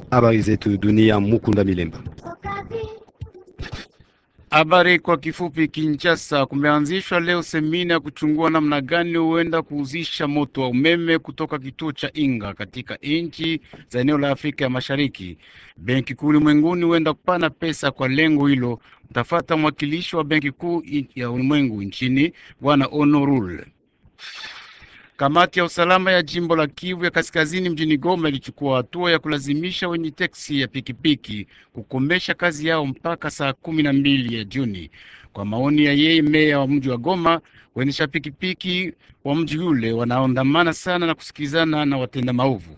Habari zetu dunia, Mukunda Milemba. Habari kwa kifupi. Kinshasa kumeanzishwa leo semina ya kuchungua namna gani huenda kuuzisha moto wa umeme kutoka kituo cha Inga katika nchi za eneo la Afrika ya Mashariki. Benki Kuu ulimwenguni huenda kupana pesa kwa lengo hilo. Mtafata mwakilishi wa Benki Kuu ya ulimwengu nchini Bwana Honorul. Kamati ya usalama ya jimbo la Kivu ya Kaskazini mjini Goma ilichukua hatua ya kulazimisha wenye teksi ya pikipiki kukomesha kazi yao mpaka saa kumi na mbili ya Juni. Kwa maoni ya yeye meya wa mji wa Goma, waendesha pikipiki wa mji ule wanaondamana sana na kusikilizana na watenda maovu.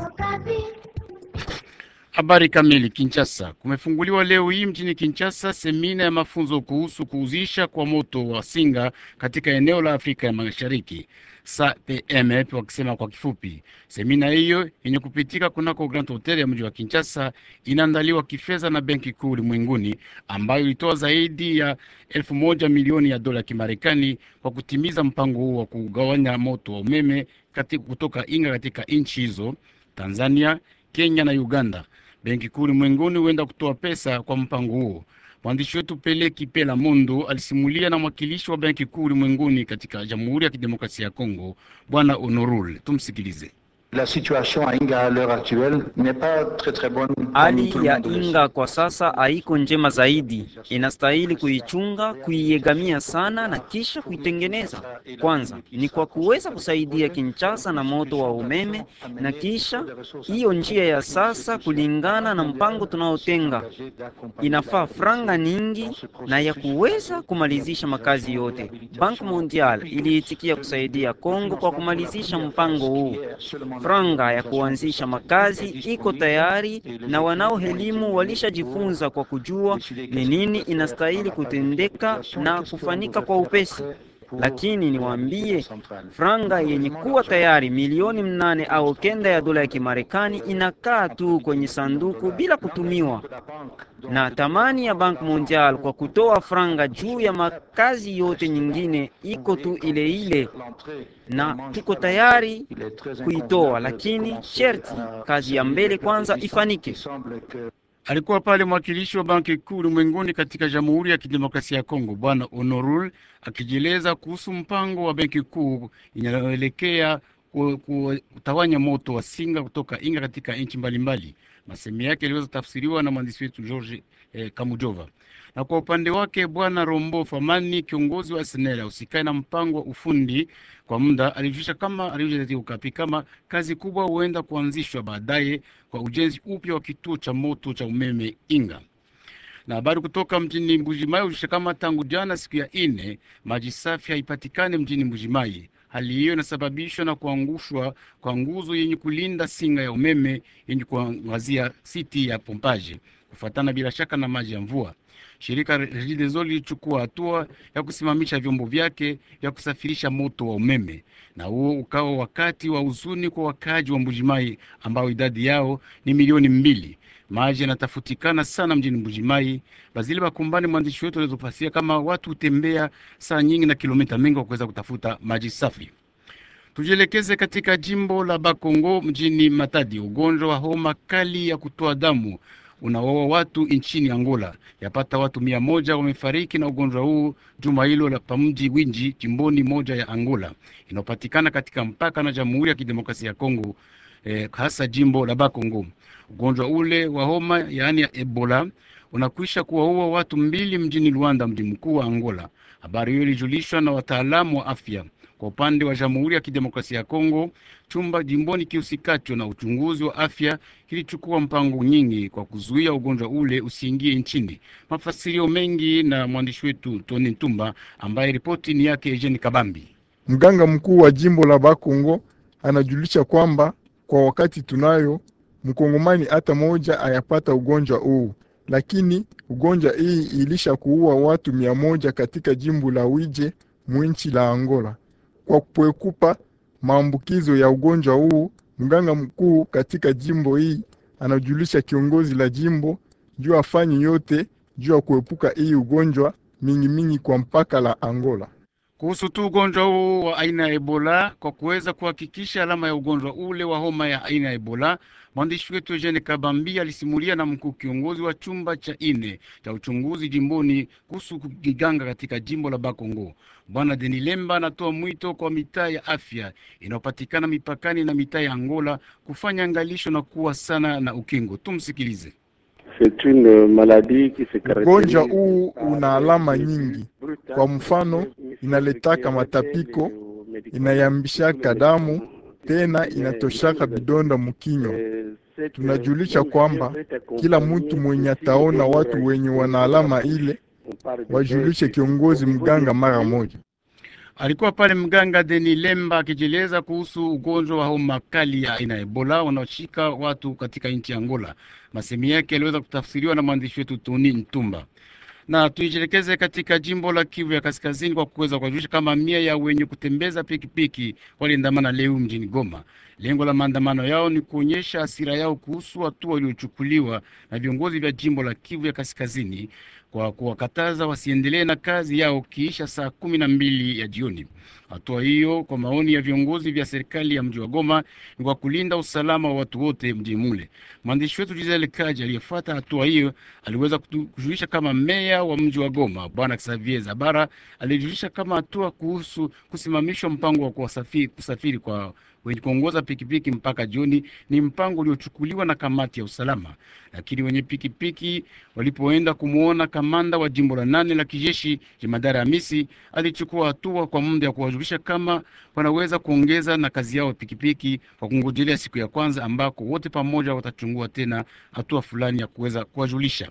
Habari kamili. Kinshasa, kumefunguliwa leo hii mjini Kinshasa semina ya mafunzo kuhusu kuuzisha kwa moto wa singa katika eneo la Afrika ya Mashariki SAPM wakisema kwa kifupi. Semina hiyo yenye kupitika kunako Grand Hotel ya mji wa Kinshasa inaandaliwa kifedha na Benki Kuu Ulimwenguni ambayo ilitoa zaidi ya elfu moja milioni ya dola ya Kimarekani kwa kutimiza mpango huo wa kugawanya moto wa umeme katika kutoka Inga katika nchi hizo Tanzania, Kenya na Uganda. Benki Kuu Ulimwenguni huenda kutoa pesa kwa mpango huo. Mwandishi wetu Peleki Pela Mundu alisimulia na mwakilishi wa Benki Kuu Ulimwenguni katika Jamhuri ya Kidemokrasia ya Kongo, Bwana Honorul. Tumsikilize. La situation à Inga à l'heure actuelle n'est pas très très bonne. Hali ya Inga kwa sasa haiko njema zaidi, inastahili kuichunga, kuiegamia sana na kisha kuitengeneza. Kwanza ni kwa kuweza kusaidia Kinshasa na moto wa umeme, na kisha hiyo njia ya sasa, kulingana na mpango tunaotenga, inafaa franga nyingi na ya kuweza kumalizisha makazi yote. Bank Mondial iliitikia kusaidia Kongo kwa kumalizisha mpango huu franga ya kuanzisha makazi iko tayari na wanaohelimu walishajifunza kwa kujua ni nini inastahili kutendeka na kufanyika kwa upesi. Lakini niwaambie, franga yenye kuwa tayari milioni mnane au kenda ya dola ya Kimarekani inakaa tu kwenye sanduku bila kutumiwa, na thamani ya Bank Mondial kwa kutoa franga juu ya makazi yote nyingine iko tu ile ile, na tuko tayari kuitoa, lakini sherti kazi ya mbele kwanza ifanike. Alikuwa pale mwakilishi wa Banki Kuu Ulimwenguni katika Jamhuri ya Kidemokrasia ya Kongo, Bwana Honorul akijieleza kuhusu mpango wa Benki Kuu inayoelekea kutawanya moto wa singa kutoka Inga katika nchi mbalimbali. Masemi yake yaliweza tafsiriwa na mwandishi wetu George eh, Kamujova. Na kwa upande wake Bwana Rombo Famani, kiongozi wa SNEL usikae na mpango wa ufundi kwa muda, alijulisha kama alijulisha ukapi kama kazi kubwa huenda kuanzishwa baadaye kwa ujenzi upya wa kituo cha moto cha umeme Inga. Na habari kutoka mjini Mbujimai hujulisha kama tangu jana siku ya ine maji safi haipatikane mjini Mbujimai. Hali hiyo inasababishwa na kuangushwa kwa nguzo yenye kulinda singa ya umeme yenye kuangazia siti ya pompaje kufuatana bila shaka na maji ya mvua. Shirika Regideso lilichukua hatua ya kusimamisha vyombo vyake vya kusafirisha moto wa umeme, na huo ukawa wakati wa huzuni kwa wakaaji wa Mbujimai ambao idadi yao ni milioni mbili. Maji yanatafutikana sana mjini Mbujimai. Bazili Bakumbani, mwandishi wetu, alizopasia kama watu hutembea saa nyingi na kilomita mingi kwa kuweza kutafuta maji safi. Tujielekeze katika jimbo la Bakongo mjini Matadi. Ugonjwa wa homa kali ya kutoa damu unawaua watu nchini Angola. Yapata watu mia moja wamefariki na ugonjwa huu juma hilo la pamji Winji, jimboni moja ya Angola inayopatikana katika mpaka na Jamhuri ya Kidemokrasia ya Kongo, eh, hasa jimbo la Bakongo. Ugonjwa ule wa homa yaani ya Ebola unakwisha kuwaua watu mbili mjini Luanda, mji mkuu wa Angola. Habari hiyo ilijulishwa na wataalamu wa afya. Kwa upande wa Jamhuri ya Kidemokrasia ya Kongo, chumba jimboni kihusikacho na uchunguzi wa afya kilichukua mpango nyingi kwa kuzuia ugonjwa ule usiingie nchini. Mafasirio mengi na mwandishi wetu Tony Ntumba, ambaye ripoti ni yake Eugene Kabambi. Mganga mkuu wa jimbo la Bakongo anajulisha kwamba kwa wakati tunayo mkongomani hata moja ayapata ugonjwa huu, lakini ugonjwa hii ilisha kuua watu mia moja katika jimbo la Wije mwinchi la Angola. Kwa kuepuka maambukizo ya ugonjwa huu, mganga mkuu katika jimbo hii anajulisha kiongozi la jimbo juu afanye yote juu ya kuepuka hii ugonjwa mingi mingi kwa mpaka la Angola. kuhusu tu ugonjwa huu wa aina ya Ebola. Kwa kuweza kuhakikisha alama ya ugonjwa ule wa homa ya aina ya Ebola, mwandishi wetu Eugene Kabambi alisimulia na mkuu kiongozi wa chumba cha ine cha uchunguzi jimboni kuhusu kiganga katika jimbo la Bakongo. Bwana Deni Lemba anatoa mwito kwa mitaa ya afya inayopatikana mipakani na mitaa ya Angola kufanya angalisho na kuwa sana na ukingo. Tumsikilize. Ugonjwa huu una alama nyingi. Kwa mfano, inaletaka matapiko, inayambishaka damu, tena inatoshaka vidonda mukinywa. Tunajulisha kwamba kila mtu mwenye ataona watu wenye wana alama ile wajulishe kiongozi mganga mara moja. Alikuwa pale mganga Deni Lemba akijieleza kuhusu ugonjwa wa homa kali ya aina ya Ebola unaoshika watu katika nchi ya Angola. Masemi yake yaliweza kutafsiriwa na mwandishi wetu Toni Ntumba. Na tuijelekeze katika jimbo la Kivu ya Kaskazini kwa kuweza kuwajulisha kama mia ya wenye kutembeza pikipiki waliandamana leo mjini Goma. Lengo la maandamano yao ni kuonyesha hasira yao kuhusu hatua waliochukuliwa na viongozi vya jimbo la Kivu ya Kaskazini kwa kuwakataza wasiendelee na kazi yao kiisha saa kumi na mbili ya jioni. Hatua hiyo kwa maoni ya viongozi vya serikali ya mji wa Goma ni kwa kulinda usalama wa watu wote mjini mule. Mwandishi wetu Gisele Kaji aliyefuata hatua hiyo aliweza kujulisha kama meya wa mji wa Goma Bwana Xavier Zabara alijulisha kama hatua kuhusu kusimamishwa mpango wa kusafiri, kusafiri kwa wenye kuongoza pikipiki mpaka jioni ni mpango uliochukuliwa na kamati ya usalama, lakini wenye pikipiki walipoenda kumwona kamanda wa jimbo la nane la kijeshi jemadari Hamisi alichukua hatua kwa muda ya kuwajulisha kama wanaweza kuongeza na kazi yao pikipiki kwa kungojelea siku ya kwanza ambako wote pamoja watachungua tena hatua fulani ya kuweza kuwajulisha.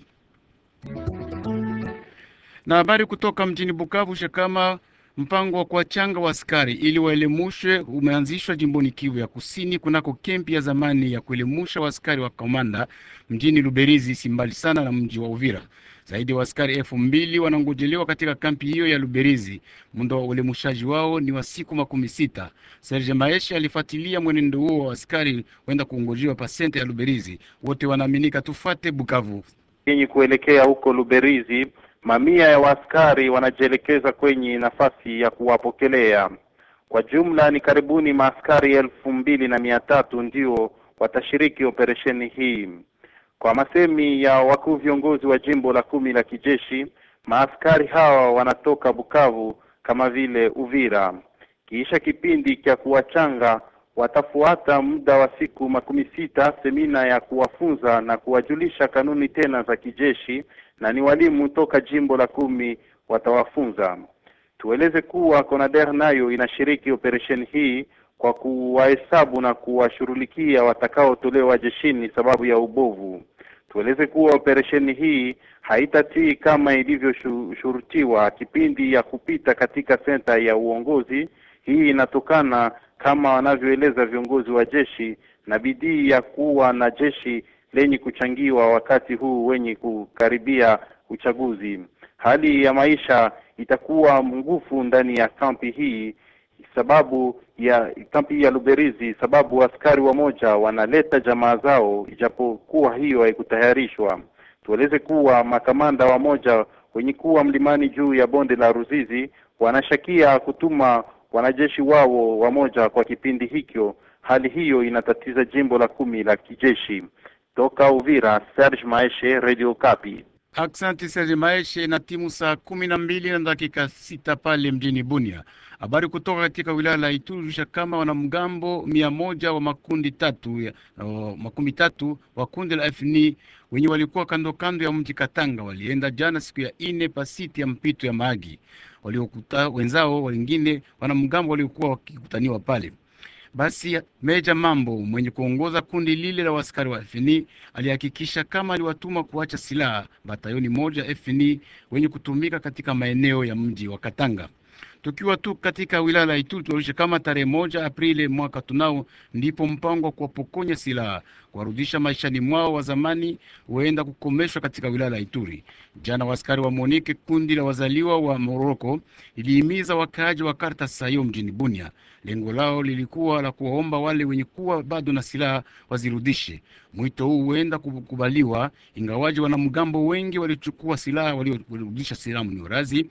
Na habari kutoka mjini Bukavu shakama mpango wa kuwachanga wa askari ili waelemushwe umeanzishwa jimboni Kivu ya Kusini, kunako kempi ya zamani ya kuelemusha waaskari wa komanda mjini Luberizi, si mbali sana na mji wa Uvira. Zaidi ya waaskari elfu mbili wanangojelewa katika kampi hiyo ya Luberizi. Muda wa uelemushaji wao ni wa siku makumi sita. Serge Maesha alifuatilia mwenendo huo wa askari wenda kuongojiwa pasente ya Luberizi. Wote wanaaminika. Tufate Bukavu yenye kuelekea huko Luberizi. Mamia ya waaskari wanajielekeza kwenye nafasi ya kuwapokelea. Kwa jumla ni karibuni maaskari elfu mbili na mia tatu ndio watashiriki operesheni hii. Kwa masemi ya wakuu viongozi wa jimbo la kumi la kijeshi, maaskari hawa wanatoka Bukavu kama vile Uvira. Kisha kipindi cha kuwachanga watafuata muda wa siku makumi sita semina ya kuwafunza na kuwajulisha kanuni tena za kijeshi na ni walimu toka jimbo la kumi watawafunza. Tueleze kuwa CONADER nayo inashiriki operesheni hii kwa kuwahesabu na kuwashughulikia watakaotolewa jeshini sababu ya ubovu. Tueleze kuwa operesheni hii haitatii kama ilivyoshurutiwa kipindi ya kupita katika senta ya uongozi. Hii inatokana kama wanavyoeleza viongozi wa jeshi na bidii ya kuwa na jeshi lenye kuchangiwa wakati huu wenye kukaribia uchaguzi. Hali ya maisha itakuwa ngufu ndani ya kampi hii sababu ya kampi ya Luberizi, sababu askari wamoja wanaleta jamaa zao, ijapokuwa hiyo haikutayarishwa. Tueleze kuwa makamanda wamoja wenye kuwa mlimani juu ya bonde la Ruzizi wanashakia kutuma wanajeshi wao wamoja kwa kipindi hicho. Hali hiyo inatatiza jimbo la kumi la kijeshi. Toka Uvira, Serge Maeshe, Radio Kapi. Aksanti Serge Maeshe. Na timu saa kumi na mbili na dakika sita pale mjini Bunia. Habari kutoka katika wilaya la Ituri kama wanamgambo mia moja wa makundi tatu ya, uh, makumi tatu wa kundi la FNI wenye walikuwa kando kando ya mji Katanga walienda jana siku ya ine pasiti ya mpito ya Maagi waliokuta wenzao wengine wanamgambo waliokuwa wakikutaniwa pale. Basi Meja Mambo mwenye kuongoza kundi lile la waskari wa FNI alihakikisha kama aliwatuma kuacha silaha batayoni moja FNI wenye kutumika katika maeneo ya mji wa Katanga. Tukiwa tu katika wilaya la Ituri tunaonyesha kama tarehe moja Aprili mwaka tunao ndipo mpango wa kuwapokonya silaha kuwarudisha maishani mwao wa zamani huenda kukomeshwa katika wilaya la Ituri. Jana waskari wa Monike, kundi la wazaliwa wa Moroko, ilihimiza wakaaji wa Karta Sayo mjini Bunia. Lengo lao lilikuwa la kuwaomba wale wenye kuwa bado na silaha wazirudishe. Mwito huu huenda kukubaliwa, ingawaji wanamgambo wengi walichukua silaha, waliorudisha silaha mniorazi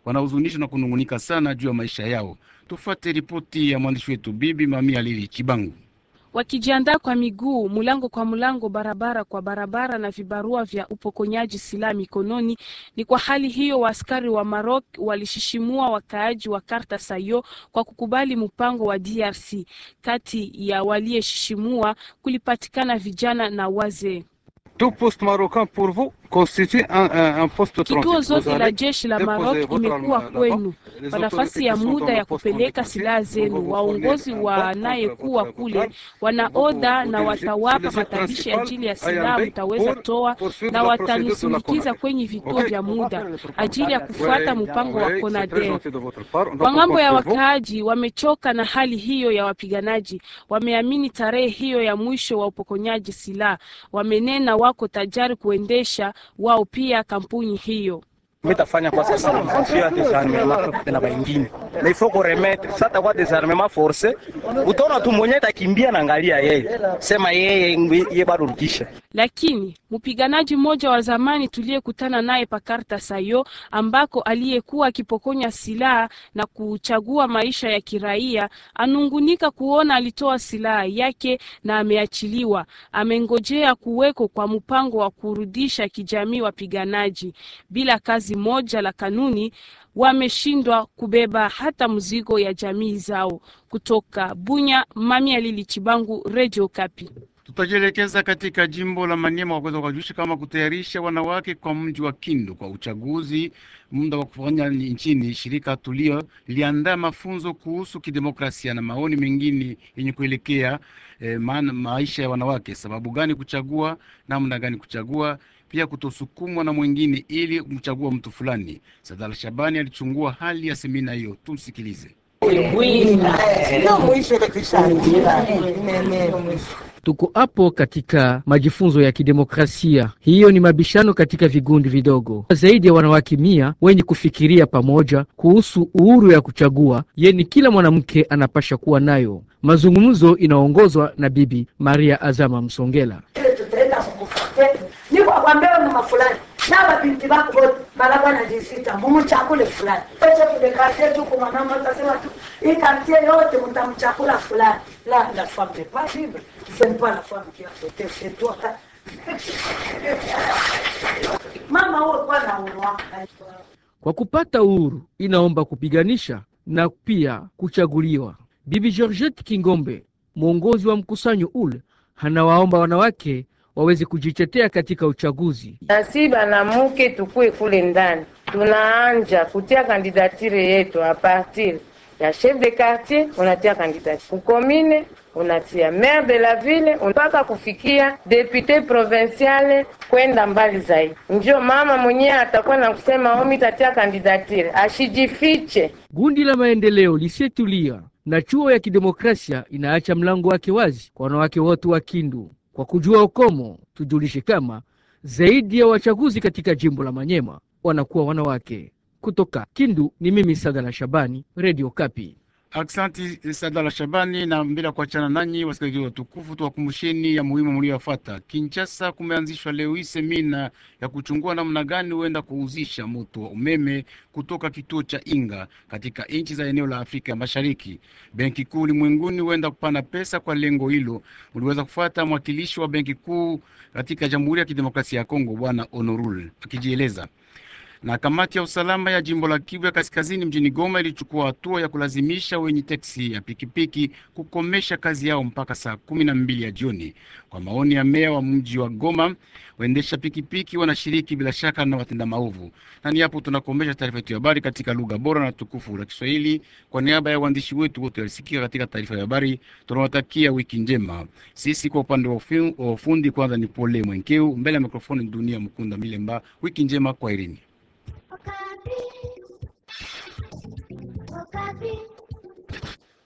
wanahuzunishwa na kunungunika sana juu ya maisha yao. Tufuate ripoti ya mwandishi wetu Bibi Mamia Lili Chibangu. wakijiandaa kwa miguu mulango kwa mulango, barabara kwa barabara, na vibarua vya upokonyaji silaha mikononi. Ni kwa hali hiyo waaskari wa Maroc walishishimua wakaaji wa Karta Sayo kwa kukubali mpango wa DRC. Kati ya waliyeshishimua kulipatikana vijana na wazee. Tout poste marocain pour vous constitue un, un, un poste de transit. Kituo zote Vous la allez jeshi la déposer Maroc votre imekuwa arme là-bas. kwenu Les kwa autorités nafasi qui ya sont dans muda le ya poste kupeleka transit silaha vont zenu. vous Waongozi fournir un bac wanayekuwa contre kule votre wanaoda Vous na dirigez- watawapa sur les matabishi principales ajili ya ayant silaha bec mtaweza pour toa poursuivre na la procédure de la watanusindikiza CONADER. kwenye vituo Ok. vya muda ajili ya kufuata Ouais, mpango ouais, wa c'est très CONADER. gentil de votre part. On va Kwa ngambo ya comprendre pour vous. wakaaji wamechoka na hali hiyo ya wapiganaji, wameamini tarehe hiyo ya mwisho wa upokonyaji silaha, wamenena wako tayari kuendesha wao pia kampuni hiyo. mitafanya kwa sasa sio ya desarmement na baingine na ifo ko remettre sasa kwa desarmement forcé utaona tu mwenye atakimbia na angalia yeye sema yeye ye bado rudisha Lakini mpiganaji mmoja wa zamani tuliyekutana naye Pakarta Sayo, ambako aliyekuwa akipokonya silaha na kuchagua maisha ya kiraia, anungunika kuona alitoa silaha yake na ameachiliwa. Amengojea kuweko kwa mpango wa kurudisha kijamii wapiganaji. Bila kazi moja la kanuni, wameshindwa kubeba hata mzigo ya jamii zao. Kutoka Bunya, Mami Alili Chibangu, Radio Kapi. Tutajielekeza katika jimbo la Maniema kwa kuweza kujulisha kama kutayarisha wanawake kwa mji wa Kindu kwa uchaguzi muda wa kufanya nchini. Shirika Tulio liliandaa mafunzo kuhusu kidemokrasia na maoni mengine yenye kuelekea eh, maana maisha ya wanawake, sababu gani kuchagua, namna gani kuchagua, pia kutosukumwa na mwingine ili kumchagua mtu fulani. Sadala Shabani alichungua hali ya semina hiyo, tumsikilize. Tuko hapo katika majifunzo ya kidemokrasia. Hiyo ni mabishano katika vigundi vidogo, zaidi ya wanawake mia wenye kufikiria pamoja kuhusu uhuru ya kuchagua yeni kila mwanamke anapasha kuwa nayo. Mazungumzo inaongozwa na Bibi Maria Azama Msongela. niko akwambia mama fulani na mabinti bako wote barabara najisita mumchakule fulani pete kudekate tu kwa mwanamke atasema tu hii kartie yote mtamchakula fulani la la femme n'est pas libre c'est pas la femme qui a sauté c'est toi mama huo kwa na uhuru wako Kwa kupata uhuru inaomba kupiganisha na pia kuchaguliwa. Bibi Georgette Kingombe, mwongozi wa mkusanyo ule, anawaomba wanawake waweze kujitetea katika uchaguzi. nasi banamuke tukue kule ndani, tunaanja kutia kandidatire yetu a partir ya chef de quartier, unatia kandidatire kukomine, unatia maire de la ville mpaka kufikia depute provinciale kwenda mbali zaidi. Njo mama mwenyewe atakuwa na kusema omi tatia kandidatire, ashijifiche. Gundi la maendeleo lisietulia na chuo ya kidemokrasia inaacha mlango wake wazi kwa wanawake wote wa Kindu. Kwa kujua ukomo, tujulishe kama zaidi ya wachaguzi katika jimbo la Manyema wanakuwa wanawake. Kutoka Kindu ni mimi Sagala Shabani, Radio Kapi. Aksanti Sadala Shabani. Na mbele ya kuachana nanyi, wasikilizaji watukufu, tuwakumbusheni ya muhimu mlioyafuata. Kinshasa kumeanzishwa leo hii semina ya kuchungua namna gani huenda kuuzisha moto wa umeme kutoka kituo cha Inga katika nchi za eneo la Afrika ya Mashariki. Benki Kuu ulimwenguni huenda kupana pesa kwa lengo hilo. Uliweza kufuata mwakilishi wa Benki Kuu katika Jamhuri ya Kidemokrasia ya Kongo, Bwana Honorul akijieleza na kamati ya usalama ya jimbo la Kivu ya kaskazini mjini Goma ilichukua hatua ya kulazimisha wenye teksi ya pikipiki kukomesha kazi yao mpaka saa kumi na mbili ya jioni. Kwa maoni ya meya wa mji wa Goma, waendesha pikipiki wanashiriki bila shaka na watenda maovu. Na ni hapo tunakomesha taarifa yetu ya habari katika lugha bora na tukufu la Kiswahili. Kwa niaba ya waandishi wetu wote walisikika katika taarifa ya habari, tunawatakia wiki njema. Sisi kwa upande wa ufi- wa ufundi, kwanza ni Pole Mwenkeu, mbele ya mikrofoni Dunia Mkunda Milemba. Wiki njema, kwa irini. Okapi.